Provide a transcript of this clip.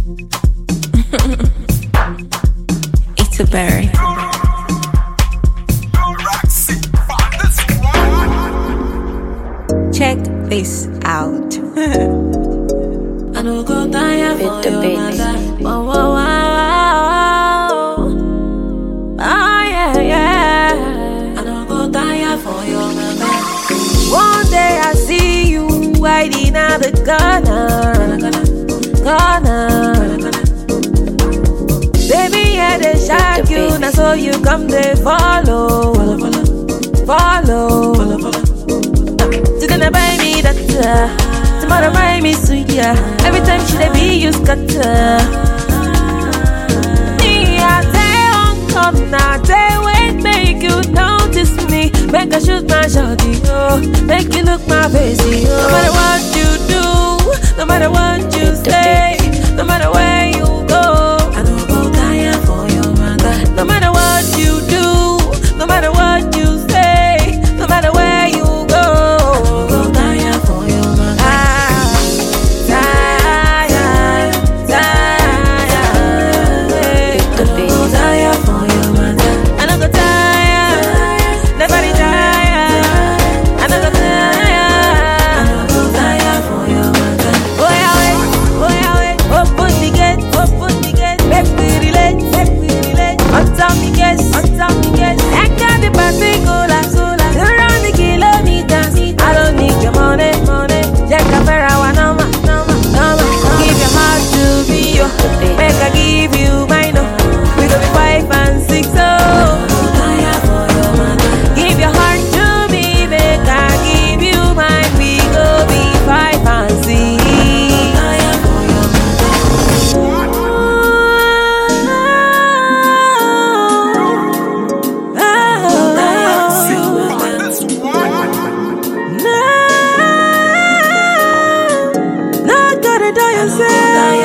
It's a berry. Check this out. I no go tire for With the your beat. matter. Wow, wow, wow, wow. Ah, yeah, yeah. I no go tire for your matter. One day I see you hiding out the corner, corner. Baby, yeah, they shock the you, beat. now so you come they follow, follow. Today they buy me that, uh, tomorrow buy me sweet, yeah. Every time she they be you scatter. Me, I say on come now, they wait, make you notice me. Make I shoot my shotty, oh, make you look my face, oh. No matter what you do, no matter what you say, no matter where you go, I don't go tire for your mother. No matter what you do, no matter what you say, no matter where you go, I don't go tire for your mother. Ah, tire, tire, the beat. I don't go tire for your mother. I don't go tire, nobody tire. I don't go tire, I don't go tire for your mother. Oh yeah, wait, oh yeah, wait. Open the gate, open the gate. Make we relate, make we relate. On top the gate, on top the gate. I got the party cola, cola. Around the kilometers, I don't need your money, money. Jack a fair hour, number, number, number. Give your heart to me, yo. Make I give you mine, oh. We go be five and six, oh. Give your heart to me, make I give you mine. We go be five and six. Not gonna die yourself.